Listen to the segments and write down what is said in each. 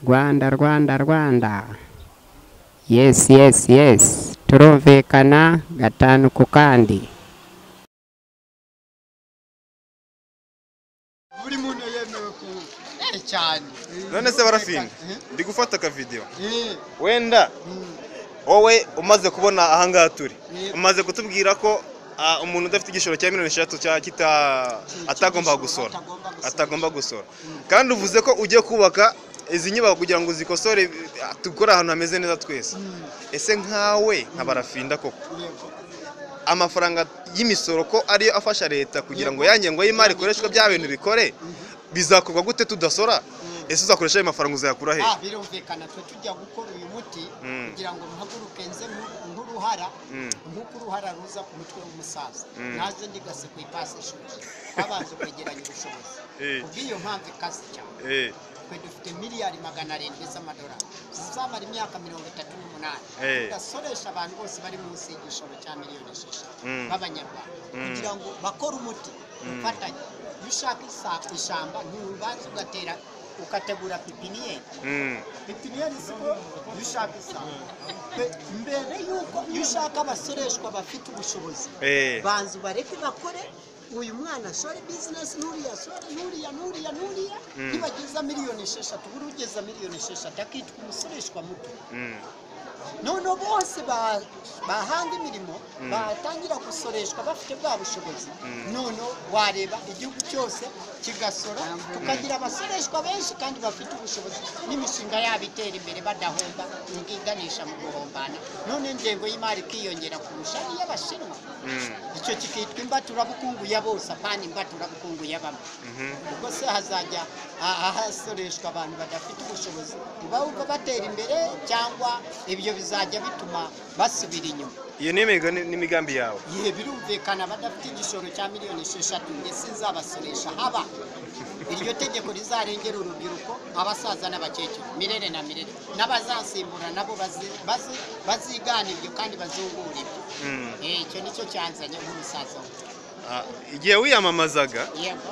Rwanda Rwanda Rwanda yes yes yes turumvikana gatanu ku kandi buri muntu yemewe ku Eh, cyane none se barafinda ndi gufata akavidewo Eh, wenda mm, wowe umaze kubona ahangaha turi Yego. umaze kutubwira ko ah, umuntu udafite igishoro cya miliyoni eshatu cya- kita- atagomba gusora atagomba gusora. atagomba gusora kandi uvuze ko ugiye kubaka izi nyubako kugira ngo uzikosore ah, dukore ahantu hameze neza twese mm, ese nkawe nka barafinda koko yego. amafaranga y'imisoro ko ariyo afasha leta kugira ngo ya ngengo y'imari ikoreshwe bya bintu bikore bizakorwa gute tudasora ese uzakoresha ayo mafaranga uzayakura hehe Ah, birumvikana twe tujya gukora uyu muti Mm. kugira ngo muhaguruke nze nku- nk'uruhara Mm. nk'uko uruhara ruza ku mutwe w'umusaza Mm. naze ndigase ku ipasi ishuri babanje kwegeranya ubushobozi Eh. kubw'iyo mpamvu ikaze cyane Eh, twe dufite miliyari magana arindwi z'amadolari zizamara imyaka mirongo itatu n'umunani Eh. tugasoresha abantu bose bari munsi y'igishoro cya miliyoni esheshatu Mm. b'abanyarwanda Mm. kugira ngo bakore umuti ufatanye iyo ushaka isa- ishyamba ntiwubanza ugatera ukategura pipiniyeri mm, pipiniyeri siko iyo ushaka isanga Pe- mbere y'uko iyo ushaka abasoreshwa bafite ubushobozi eh. banza ubareke bakore uyu mwana ashore bizinesi n'uriya ashore n'uriya n'uriya n'uriya Mm. nibageza miliyoni esheshatu buri ugeza miliyoni esheshatu akitwa umusoreshwa muto Mm, noneho bose ba- bahanga imirimo batangira gusoreshwa bafite bwa bushobozi noneho wareba igihugu cyose kigasora tukagira abasoreshwa benshi kandi bafite ubushobozi n'imishinga yabo itera imbere badahomba ngo iganisha mu guhombana none ingengo y'imari ikiyongera kurusha iy'abashinwa mm. icyo kikitwa imbaturabukungu ya bose apana imbaturabukungu ya bamwe ubwo se hazajya ah- ahasoreshwa abantu badafite ubushobozi ntibawuva batera imbere cyangwa ibyo bizajya bituma basubira inyuma iyo ni imigani- n'imigambi yawe igihe birumvikana abadafite igishoro cya miliyoni esheshatu njye sinzabasoresha haba iryo tegeko rizarengera urubyiruko abasaza n'abakecuru mirere na mirere n'abazasimbura nabo bazi- bazi- bazigana ibyo kandi bazungura ibyo Mm. Eh, icyo nicyo cyanzanye nk'umusaza wanjye. Ah, igihe wiyamamazaga yego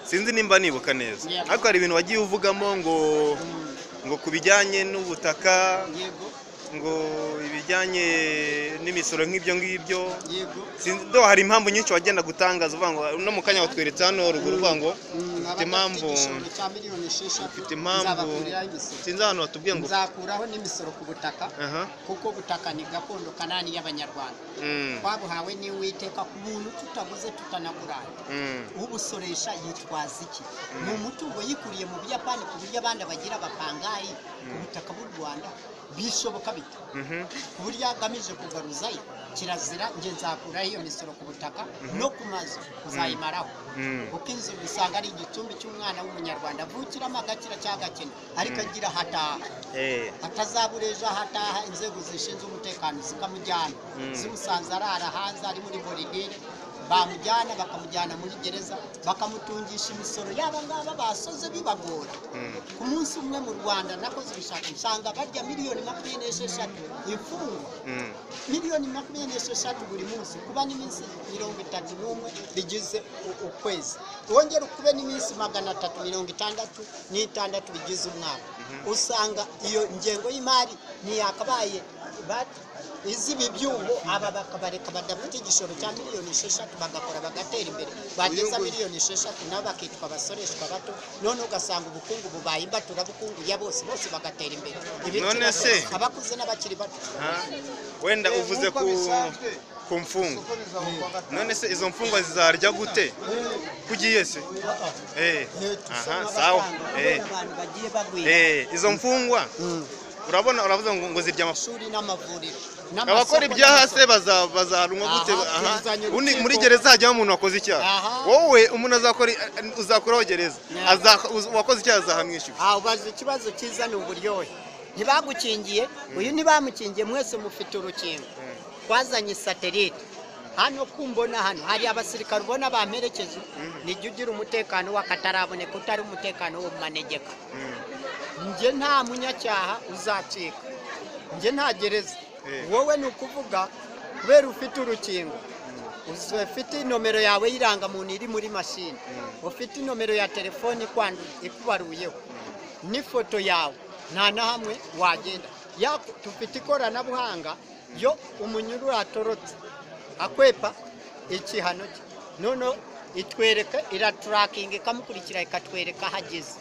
sinzi nimba nibuka neza Yego. ariko hari ibintu wagiye uvugamo ngo Mm, ngo ku bijyanye n'ubutaka yego ngo ibijyanye n'imisoro nk'ibyo ngibyo yego sinzi do hari impamvu nyinshi wagenda gutangaza uvuga ngo no mu kanya watweretse hano ruguru uvuga ngo mfite impamvu mfite mfite impamvu sinzi ahantu batubwiye ngo nzakuraho n'imisoro ku butaka aha kuko ubutaka ni gakondo kanani y'abanyarwanda Mm, twabuhawe n'uwiteka ku muntu tutaguze tutanagurana mm, ubusoresha yitwaza iki ni umutungo yikuriye mu buyapani ku buryo abandi bagira bapangayi ku butaka bw'u rwanda bishoboka bite mhm, ku buryo agamije kugaruzayo kirazira njye nzakuraho iyo misoro ku butaka no ku mazu uzayimaraho mm, kuko inzu usanga ari igicumbi cy'umwana w'umunyarwanda avukiramo agakira cyangwa agakena ariko agira hataha eh, atazabura ejo hataha inzego zishinzwe umutekano zikamujyana Mm. zimusanze arara hanze ari muri boridire bamujyana bakamujyana muri gereza bakamutungisha imisoro yaba ngaba basoze bibagora mm, ku munsi umwe mu rwanda nakoze ubushakashatsi nsanga barya miliyoni makumyabiri n'esheshatu imfungwa mm, miliyoni makumyabiri n'esheshatu buri munsi kuba n'iminsi mirongo itatu n'umwe bigize u- ukwezi wongera ukube n'iminsi magana atatu mirongo itandatu n'itandatu bigize umwaka usanga iyo ngengo y'imari ntiyakabaye ba- iz'ibi byungu aba bakabareka badafite igishoro cya miliyoni esheshatu bagakora bagatera imbere bageza miliyoni esheshatu nabo bakitwa abasoreshwa bato none ugasanga ubukungu bubaye imbaturabukungu ya bose bose bagatera imbere Ibi None turasa- se- abakuze n'abakiri bato ah, wenda uvuze ku ku mfungwa none se izo mfungwa zizarya gute kugiye se eh aha sawa eh abantu bagiye bagwira eh izo mfungwa urabona uravuze ngo ngo zirya amafu amashuri n'amavuriro abakora ibyaha se baza bazarumwa gute Aha, aha bizanye undi urukiko. muri gereza hajyaho umuntu wakoze icyaha Aha. wowe umuntu azakora uzakuraho gereza Yeah. Aza- uz- uwakoze icyaha azahamwishyura ubaza ikibazo cyiza ni uburyohe ntibagukingiye uyu ntibamukingiye mwese mufite urukingo twazanye satelite hano kumbona hano hari abasirikare ubona bamperekeje nijya ugira umutekano wakataraboneka utari umutekano wo mu manegeka njye nta munyacyaha uzacika njye nta gereza Eh. wowe ni ukuvuga kubera ufite urukingo ufite inomero yawe y'irangamuntu iri muri mashini ufite inomero ya telefone ikwandu- ikubaruyeho n'ifoto yawe nta na hamwe wagenda Yaku- dufite ikoranabuhanga yo umunyururu atorotse akwepa ikihano cye noneho itwereka iraturakinga ikamukurikira ikatwereka aho ageze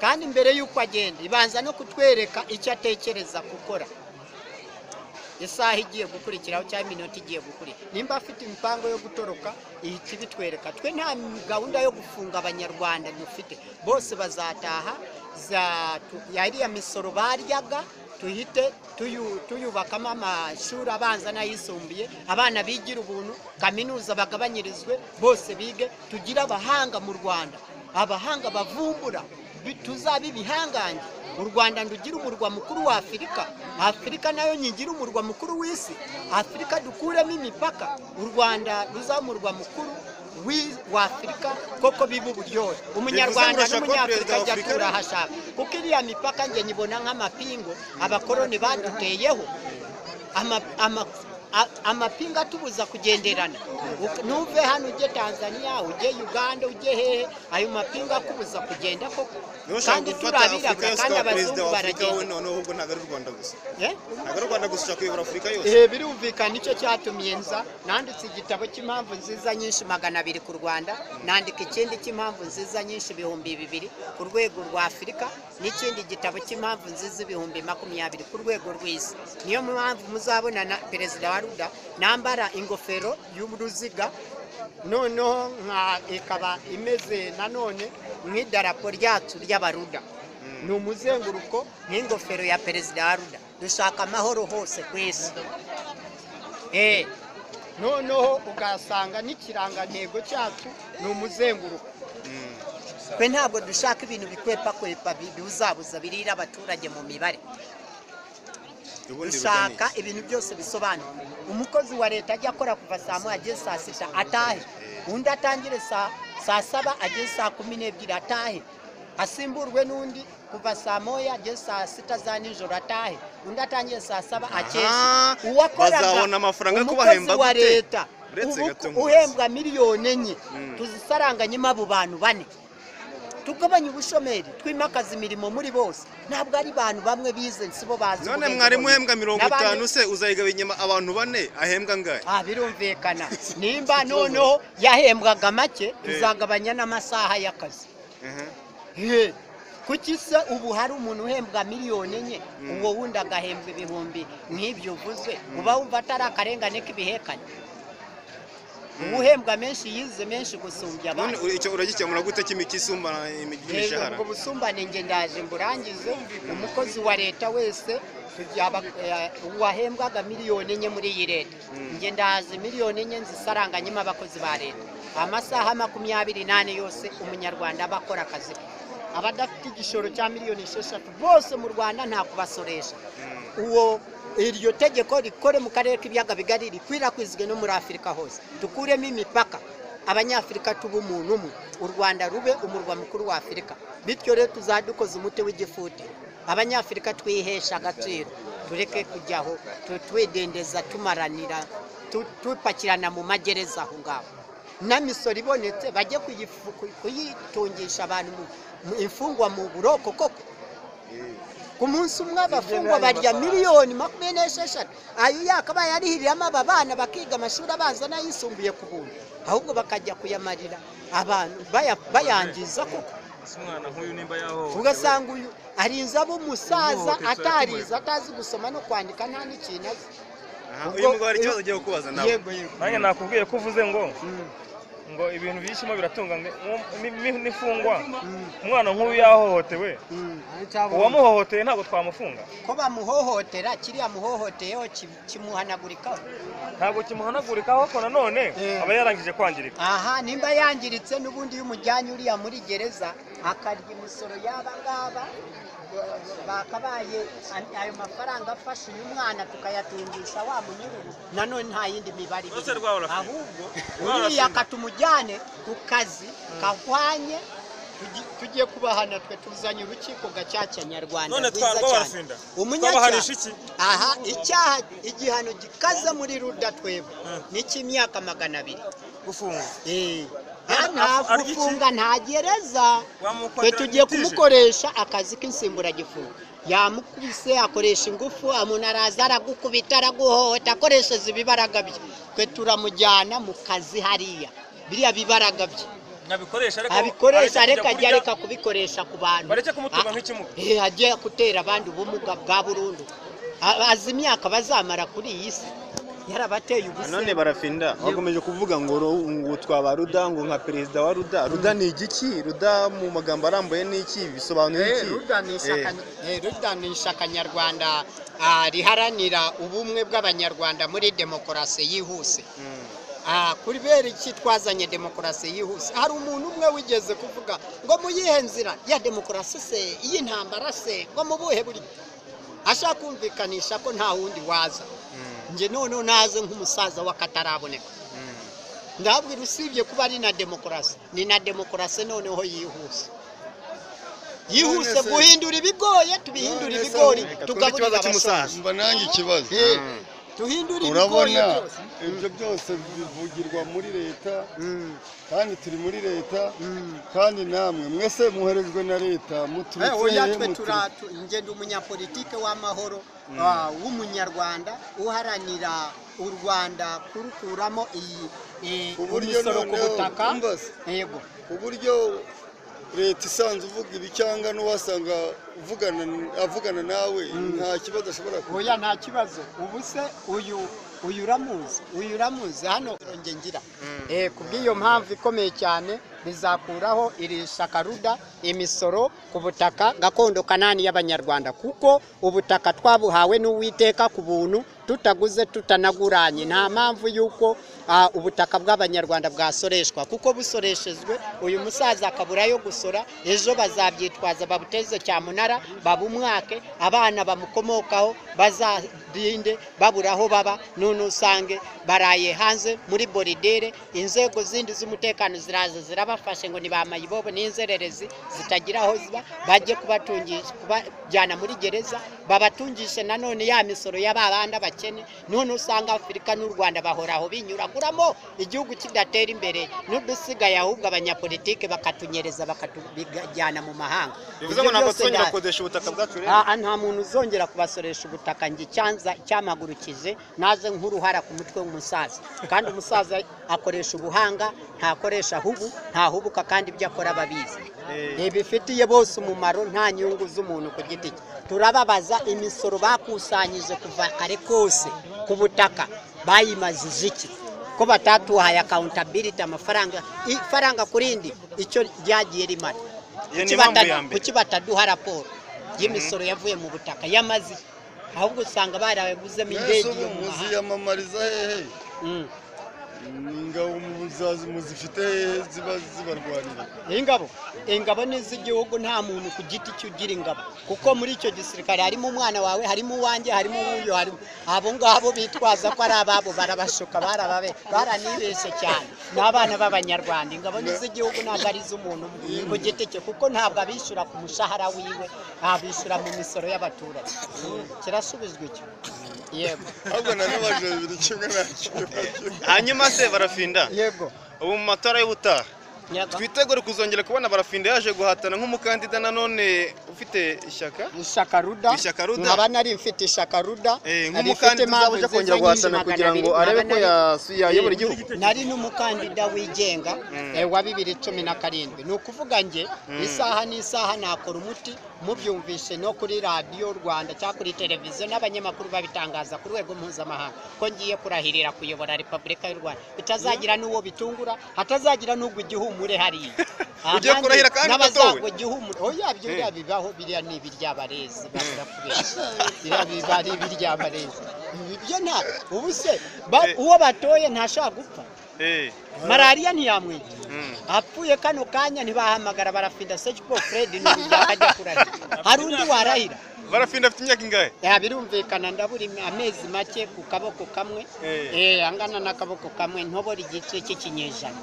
kandi mbere y'uko agenda ibanza no kutwereka icyo atekereza gukora isaha igiye gukurikiraho cyangwa iminota igiye gukurikira nimba afite imipango yo gutoroka ihita ibitwereka twe nta gahunda yo gufunga abanyarwanda dufite bose bazataha za- tu- yariya misoro baryaga tuhite tuyu- tuyubakamo amashuri abanza n'ayisumbuye abana bigira ubuntu kaminuza bagabanyirizwe bose bige tugire abahanga mu rwanda abahanga bavumbura bi- tuzabe ibihangange u rwanda ndugira umurwa mukuru wa afurika afurika nayo nyigire umurwa mukuru w'isi afurika dukuremo imipaka u rwanda ruzaba umurwa mukuru w'i- wa afurika koko biba uburyohe umunyarwanda Bivuze ngo urashaka kuba n'umunyafurika perezida wa ajya Afurika atura rero? aho ashaka kuko iriya mipaka njye nyibona nk'amapingo abakoroni baduteyeho ama- ama- a- amapinga atubuza kugenderana Uk- ntuve hano ujye tanzania ujye uganda ujye hehe ayo mapinga akubuza kugenda koko ntushaka kandi gufata afurika turabirabura yose kandi ukaba perezida abazungu wa afurika wowe baragenda noneho ahubwo ntabwo ari u rwanda gusa Eh? ntabwo ari u rwanda gusa ushaka kuyobora afurika yose Eh, birumvikana nicyo cyatumye nza nanditse igitabo cy'impamvu nziza nyinshi magana abiri ku rwanda nandika ikindi cy'impamvu nziza nyinshi ibihumbi bibiri ku rwego rwa afurika n'ikindi gitabo cy'impamvu nziza ibihumbi makumyabiri ku rwego rw'isi niyo mpamvu muzabona na perezida wa ruda nambara ingofero y'uruziga noneho nka ikaba imeze nanone nk'idarapo ryacu ry'abaruda ni umuzenguruko nk'ingofero ya perezida wa ruda dushaka amahoro hose ku isi Eh, noneho ugasanga n'ikirangantego cyacu ni umuzenguruko twe ntabwo dushaka ibintu bikwepakwepa bibuzabuza birira abaturage mu mibare ubundi dushaka ruganira. ibintu byose bisobanura umukozi wa leta ajya akora kuva saa moya ageze saa sita atahe undi atangire saa saa saba ageze saa kumi n'ebyiri atahe asimburwe n'undi kuva saa moya ageze saa sita za nijoro atahe undi atangire saa saba Aha, akeshe uwakoraga bazabona amafaranga yo umukozi kubahemba wa gute? leta Uretse ubu gato nk'ubusa. uhembwa miliyoni enye Mm. tuzisaranganyemo abo bantu bane tugabanye ubushomeri twimakaza imirimo muri bose ntabwo ari abantu bamwe bize si bo bazi none ubwenge mwarimu bose. uhembwa mirongo N'abandi- itanu se uzayigaba inyuma abantu bane ahembwa angahe Ah, birumvikana nimba noneho yahembwaga make tuzagabanya n'amasaha y'akazi Mhm. He, kuki se ubu hari umuntu uhembwa miliyoni enye uwo wundi agahembwa ibihumbi nk'ibyo uvuze uba wumva atari akarengane k'ibihekane uba uhembwa menshi yize menshi gusumbya none abandi u- icyo uragikemura gute kimi- kisumba imi- Rero imishahara ubwo busumbane nge ndaje mburangize umukozi wa leta wese tujya aba- eh, wahembwaga miliyoni enye muri iyi leta nge ndazi miliyoni enye nzisaranganyemo abakozi ba leta amasaha makumyabiri n'ane yose umunyarwanda aba akora akazi ke abadafite igishoro cya miliyoni esheshatu bose mu rwanda nta kubasoresha uwo iryo tegeko rikore mu karere k'ibiyaga bigari rikwirakwizwe no muri afurika hose dukuremo imipaka abanyafurika tuba umuntu umwe u rwanda rube umurwa mukuru wa afurika bityo rero tuzadukoze umuti w'igifuti abanyafurika twihesha agaciro tureke kujyaho tu- twidendeza tumaranira tu- tupakirana mu magereza aho ngaho n'amisoro ibonetse bajye kuyifu- ku- kuyitungisha abantu mu- mu- imfungwa mu buroko koko ku munsi umwe abafungwa barya miliyoni makumyabiri n'esheshatu ayo yakabaye arihiriramo aba bana bakiga amashuri abanza n'ayisumbuye ku buntu ahubwo bakajya kuyamarira abantu baya- bayangiza koko umwana nk'uyu nimba yahohotewe ugasanga uyu arinze abo umusaza Umuhohoteza atarize atazi gusoma no kwandika nta n'ikintu azi Aha, ubwo- uyu mugabo hari ikibazo agiye kubaza nawe yego yego nanjye nakubwiye ko uvuze ngo Mm, ngo ibintu byishyimo biratunga ngo- ngo- ni- ni- n'imfungwa mm, umwana nk'uyu yahohotewe mm. uwamuhohoteye ntabwo twamufunga ko bamuhohotera kiriya muhohoteyeho ki- kimuhanagurikaho ntabwo kimuhanagurikaho ko nanone Eh. aba yarangije kwangirika aha nimba yangiritse n'ubundi iyo umujyanye uriya muri gereza akarya imisoro y'aba ngaba ba- bakabaye an- ayo mafaranga afashe uyu mwana tukayatungisha wa munyururu nanone nta yindi mibare Rwose ibiri. rwa Olafina. ahubwo Rwa uriya Olafina. katumujyane ku kazi kahwanye tugi- tugiye kubahana twe tuzanye urukiko gacaca nyarwanda None rwiza twarwa cyane. Olafina. Umunyacyaha- Twabahanisha iki? aha icyaha igihano gikaze muri ruda twebwe ni icy'imyaka magana abiri gufungwa Eh, Ah, nta ah, gufunga nta gereza Wamukorera twe tugiye litije. kumukoresha akazi k'insimburagifungo yamukubise akoresha ingufu umuntu araza aragukubita araguhohota akoresheje ibibaraga bye twe turamujyana mu kazi hariya biriya bibaraga bye nabikoresha ariko abikoresha bareke areka ajya kujya kurya- areka kubikoresha ku bantu bareke kumutunga Ah, nk'ikimuga eh, ajye gutera abandi ubumuga bwa burundu A- azi imyaka bazamara kuri iyi si yarabateye ubusa none barafinda bakomeje kuvuga ngo ro- ngo twaba ruda ngo nka perezida wa ruda ruda ni igiki ruda mu magambo arambuye ni iki bisobanura iki ruda ni ishyaka- Eh, eh, ruda ni ishyaka nyarwanda ah, riharanira ubumwe bw'abanyarwanda muri demokarasi yihuse mm. Ah, kubera iki twazanye demokarasi yihuse hari umuntu umwe wigeze kuvuga ngo mu yihe nzira ya demokarasi se iy'intambara se ngo mu buhe buri ashaka kumvikanisha ko nta wundi waza njye noneho naze nk'umusaza w'akataraboneka ndabwira usibye kuba ari na demokarasi ni na demokarasi noneho yihuse se- yihuse guhindura ibigoye tubihindure None se ibigori ubu- Reka twumve tugaburira ikibazo cy'umusaza. abashonji umva nanjye ikibazo Eh, tuhindure ibigoye urabona byose ibyo byose bivugirwa muri leta kandi turi muri leta kandi namwe mwese muherejwe na leta Eh, oya muturutse twe turatu nje ndi umunyapolitike w'amahoro ah, w'umunyarwanda uharanira u rwanda kurukuramo iyi eh, Uburyo imisoro ku noneho butaka umbaza. yego uburyo leta isanzwe ivuga ibicyanga n'uwasanga uvugana avugana nawe nta kibazo ashobora kugira oya nta kibazo ubu se uyu uyu uramuzi uyu uramuzi hano nge ngira eh, ku bw'iyo mpamvu ikomeye cyane bizakuraho iri shyaka ruda imisoro ku butaka gakondo kanani y'abanyarwanda kuko ubutaka twabuhawe n'uwiteka ku buntu tutaguze tutanaguranye nta mpamvu y'uko ah, ubutaka bw'abanyarwanda bwasoreshwa kuko busoreshejwe uyu musaza akabura yo gusora ejo bazabyitwaza babuteze cyamunara babumwake abana bamukomokaho bazarinde babura aho baba none usange baraye hanze muri boridere inzego zindi z'umutekano ziraza zirabafashe ngo ntibamayibobo n'inzererezi zitagira aho ziba bajye kubatungisha kubajyana muri gereza babatungishe nanone ya misoro y'ababanda bakene none usanga afurika n'u rwanda bahoraho binyurakuramo igihugu kidatera imbere n'udusigaye ahubwo abanyapolitike bakatunyereza bakatujyana mu mahanga bivuze ngo Ibyo ntabwo byose tuzongera nda- gukodesha ubutaka bwacu rero Aha nta muntu uzongera kubasoresha ubutaka njye icyanza cyamagurukije naze nk'uruhara ku mutwe w'umusaza kandi umusaza akoresha ubuhanga ntakoresha hubu ntahubuka kandi ibyo akora ababizi ntibifitiye bose umumaro nta nyungu z'umuntu ku giti cye turababaza imisoro bakusanyije kuva kare kose ku butaka bayimazije iki ko batatuhaye akawuntabiriti amafaranga ifaranga ku rindi icyo ryagiye rimara Iyo ni Kuki impamvu bata- ya mbere. kuki bataduha raporo y'imisoro yavuye mu butaka yamaze ahubwo usanga barayaguzemo mwese ubu indege yo mu mahanga muziyamamariza hehe Mm. ingabo muzazi muzifite hehe ziba zibarwanira ingabo ingabo ni iz'igihugu nta muntu ku giti cye ugira ingabo kuko muri icyo gisirikare harimo umwana wawe harimo uwanjye harimo uwuyu harimo abo ngabo bitwaza ko ari ababo barabashuka barababe baranibeshye cyane ni abana b'abanyarwanda ingabo ni iz'igihugu ntabwo ari iz'umuntu umwe ku giti cye kuko ntabwo abishyura ku mushahara wiwe abishyura mu misoro y'abaturage kirasubizwa icyo yego ahubwo na n'abajura bibiri kimwe nta kibazo hanyuma se barafinda yego ubu mu matora y'ubutaha yego twitegure kuzongera kubona barafinda yaje guhatana nk'umukandida nanone ufite ishyaka ishyaka ruda Ishyaka Ruda. nkaba nari mfite ishyaka ruda Eh, Nari mfite nk'umukandida mpamvu uje nziza kongera guhatana nyinshi kugira ngo magana abiri, arebe nkaba ko nari- yasu- yayobora igihugu nari n'umukandida wigenga eh, wa bibiri cumi na karindwi ni ukuvuga nge isaha n'isaha nakora umuti mubyumvishe no kuri radiyo rwanda cyangwa kuri televiziyo n'abanyamakuru babitangaza ku rwego mpuzamahanga ko ngiye kurahirira kuyobora repubulika y'u rwanda bitazagira n'uwo bitungura hatazagira n'ubwo igihumure hariya Ah, Ugiye nanjye kurahira kandi n'abazangwa udatowe? igihumure oya ibyo biriya bibaho biriya ni ibiryabarezi bakora kubeshya biriya biba ari ibiryabarezi ibyo nta ubu se ba- uwo batoye ntashaka gupfa Eh, malariya ntiyamwica mm. apfuye kano kanya ntibahamagara barafinda sekipo fred n'uburyo ajya kurahira hari undi warahira barafinda afite imyaka ingahe Ya, birumvikana ndabura imi- amezi make ku kaboko kamwe Eh. eh angana n'akaboko kamwe ntobora igice cy'ikinyejana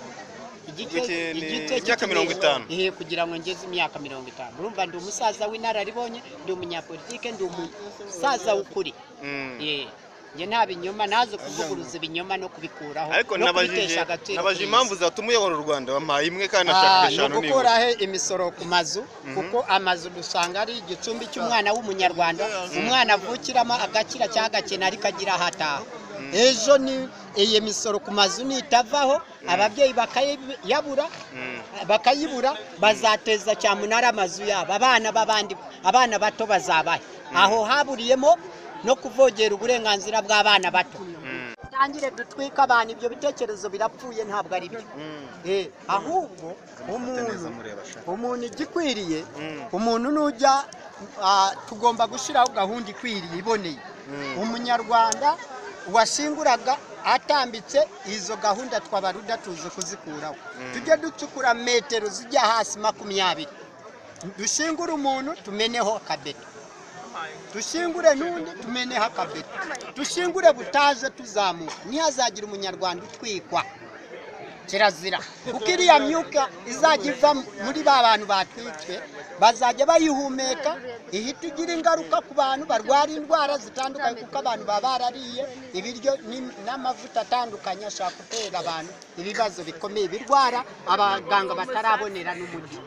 Igice- Igice ni igice imyaka cy'ikinyejana. mirongo itanu. Eh, kugira ngo ngeze imyaka mirongo itanu urumva ndi umusaza w'inararibonye ndi umunyapolitike ndi umusaza w'ukuri Mm. Eh. njye nta binyoma naze kuvuguruza ibinyoma no kubikuraho ariko no nabajije kubitesha agaciro nabajije ku impamvu isi. zatuma uyobora u rwanda wampaye imwe kandi Ah, nashaka ni eshanu nibura ugukuraho imisoro ku mazu kuko amazu dusanga ari igicumbi cy'umwana w'umunyarwanda umwana avukiramo agakira cyangwa agakena ariko agira aho ataha ejo ni iyi misoro ku mazu nitavaho ababyeyi bakayabura Mm. bakayibura bazateza cyamunara amazu yabo abana b'abandi abana bato bazabahe aho haburiyemo no kuvogera uburenganzira bw'abana bato tangire dutwike abantu ibyo bitekerezo birapfuye ntabwo ari byo Eh, ahubwo umuntu umuntu igikwiriye umuntu nujya ah, tugomba gushyiraho gahunda ikwiriye iboneye umunyarwanda washinguraga atambitse izo gahunda twabaruda tuzi kuzikuraho tujye ducukura metero zijya hasi makumyabiri dushingure umuntu tumeneho akabeto dushingure n'undi tumeneho akabeto dushingure butaje tuzamuka ntihazagira umunyarwanda utwikwa kirazira kuko iriya myuka izajya iva muri ba bantu batwitswe bazajya bayihumeka ihita igira ingaruka ku bantu barwara indwara zitandukanye kuko abantu baba barariye ibiryo ni- n'amavuta atandukanye ashobora gutera abantu ibibazo bikomeye birwara abaganga batarabonera n'umuti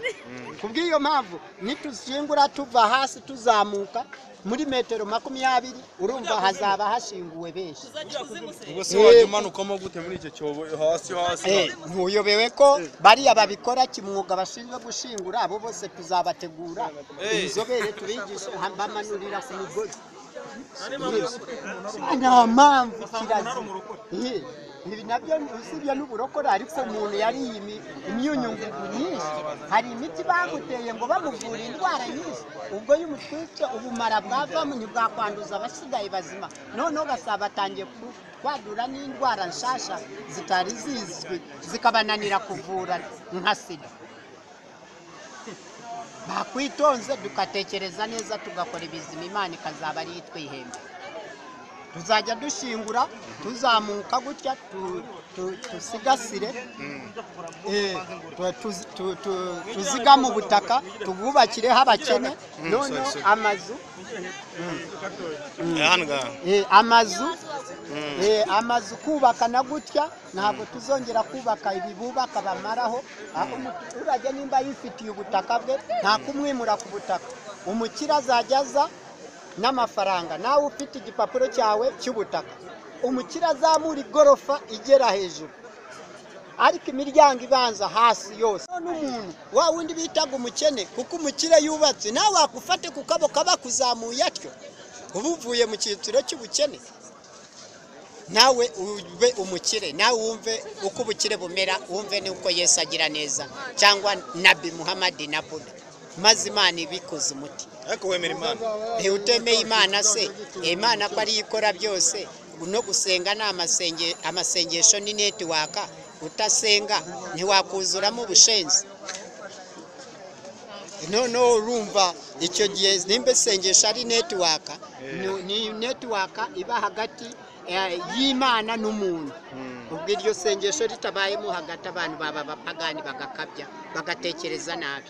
ku bw'iyo mpamvu nituzingura tuva hasi tuzamuka muri metero makumyabiri urumva hazaba hashinguwe benshi ubwo se wajya umanukamo gute muri icyo cyobo hasi hasi Eh, ntuyobewe ko bariya babikora kimwuga bashinzwe gushingura abo bose tuzabategura inzobere tubigishe ha- bamanurira ku migozi Ah, nta mpamvu kirazira Eh, ibi nabyo usibye n'uburokore ariko umuntu yariye imi- imyunyungugu nyinshi hari imiti bamuteye ngo bamuvura indwara nyinshi ubwo iyo umutwitse ubumara bwavamo ntibwakwanduza abasigaye bazima noneho gasaba batangiye ku- kwadura n'indwara nshasha zitari zizwi zikabananira kuvura nka sida bakwitonze dukatekereza neza tugakora ibizima imana ikazaba ariyo itwihemba tuzajya dushingura tuzamuka gutya tu- tu- tusigasire Eh, tu- tu- tu- tu- tuzigame ubutaka tubwubakireho abakene noneho amazu Eh, hano ngaha Eh, amazu Eh, amazu kubaka na gutya ntabwo tuzongera kubaka ibi bubaka bamaraho aho umuturage nimba yifitiye ubutaka bwe nta kumwimura ku butaka umukire azajya aza n'amafaranga nawe ufite igipapuro cyawe cy'ubutaka umukire azamura igorofa igera hejuru ariko imiryango ibanza hasi yose n'umuntu wa wundi bitaga umukene kuko umukire yubatse nawe wakufate ku kaboko kaba kuzamuye atyo uba uvuye mu cyiciro cy'ubukene nawe ube umukire nawe wumve uko ubukire bumera wumve n'uko yesu agira neza cyangwa nabi muhammad na buda maze imana ibikuze umuti ariko wemera imana ntiwutemeye imana se imana ko ariyo ikora byose no gusenga ni amasenge- amasengesho ni netiwaka utasenga ntiwakuzuramo ubushenzi noneho urumva icyo gihe nimba isengesho ari netiwaka ni- ni netiwaka iba hagati eh, y'imana n'umuntu ubwo iryo sengesho ritabayemo hagati abantu baba abapagani bagakabya bagatekereza nabi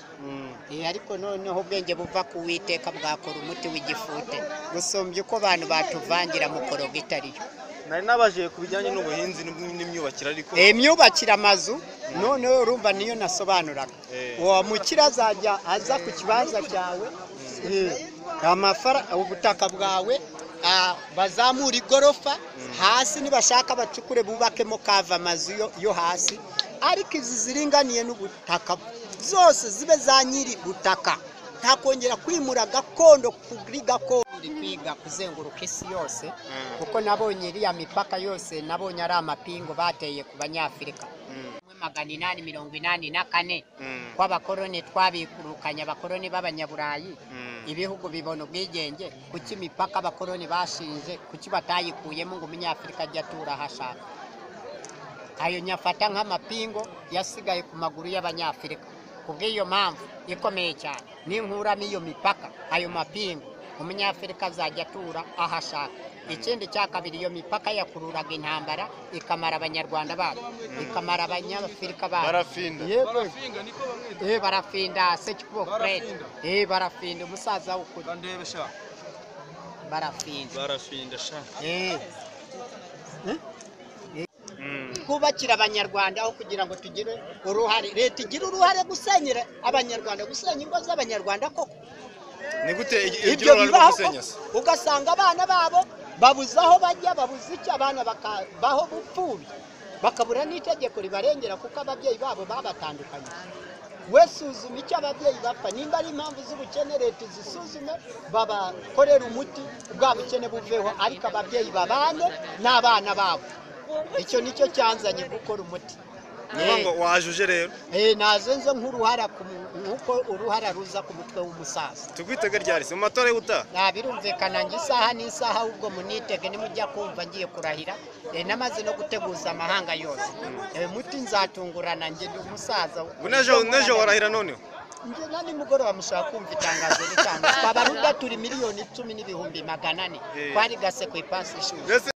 Eh, ariko noneho ubwenge buva ku witeka bwakora umuti w'igifute gusumbya uko abantu batuvangira mu koroga itariyo nari nabaje ku bijyanye n'ubuhinzi n'imyubakire ariko Eh, imyubakire amazu noneho urumva niyo nasobanuraga Eh. uwo mukire azajya aza ku kibanza cyawe eh, amafara ubutaka bwawe ah, bazamura igorofa hasi nibashaka bacukure bubakemo kava amazu yo- yo hasi ariko izi ziringaniye n'ubutaka zose zibe za nyiri butaka ntakongera kwimura gakondo kuri gakondo Turi kwiga kuzenguruka isi yose kuko nabonye iriya mipaka yose nabonye ari amapingu bateye ku banyafurika magana inani mirongo inani na kane Mm. kw'abakoroni twabikurukanye abakoroni b'abanyaburayi Mm. ibihugu bibona ubwigenge kuki imipaka abakoroni bashinze kuki batayikuyemo ngo umunyafurika ajye atura aho ashaka ayo nyafata nk'amapingo yasigaye ku maguru y'abanyafurika ku bw'iyo mpamvu ikomeye cyane ninkuramo iyo mipaka ayo mapingo umunyafurika azajya atura aho ashaka ikindi cya kabiri iyo mipaka yakururaga intambara ikamara abanyarwanda bacu ikamara abanyafurika bacu barafinda yego Barafinga, niko bamwe Eh, barafinda sekikubo Fred. Barafinda. Eh, barafinda umusaza w'ukuri bandebe sha barafinda. barafinda sha Eh, twubakire abanyarwanda aho kugira ngo tugire uruhare leta igira uruhare gusenyera abanyarwanda gusenya ingo z'abanyarwanda koko ni gute iryo- iryo ibyo rura rwo bibaho gusenya se ugasanga abana babo babuze aho bajya babuze icyo abana bakabaho bupfubyi bakabura n'itegeko ribarengera kuko ababyeyi babo babatandukanye we suzuma icyo ababyeyi bapfa nimba ari impamvu z'ubukene leta izisuzume babakorere umuti bwa bukene buveho ariko ababyeyi babane n'abana babo icyo nicyo cyanzanye gukora umuti ni ukuvuga ngo wajuje rero Eh, nazenze nk'uruhara ku mu- nk'uko uruhara ruza ku mutwe w'umusaza tugwitege ryari se mu matora y'ubutaha nta birumvikana ngo isaha n'isaha ahubwo munitege nimujya kumva ngiye kurahira eh, namaze no guteguza amahanga yose Eh, muti nzatungurana njye ndi umusaza ubu n'ejo n'ejo warahira noneho njye na nimugoroba mushaka kumva itangazo ritangazwa baruda turi miliyoni icumi n'ibihumbi magana ane Eh. twari gase ku ipasi ishuri mbese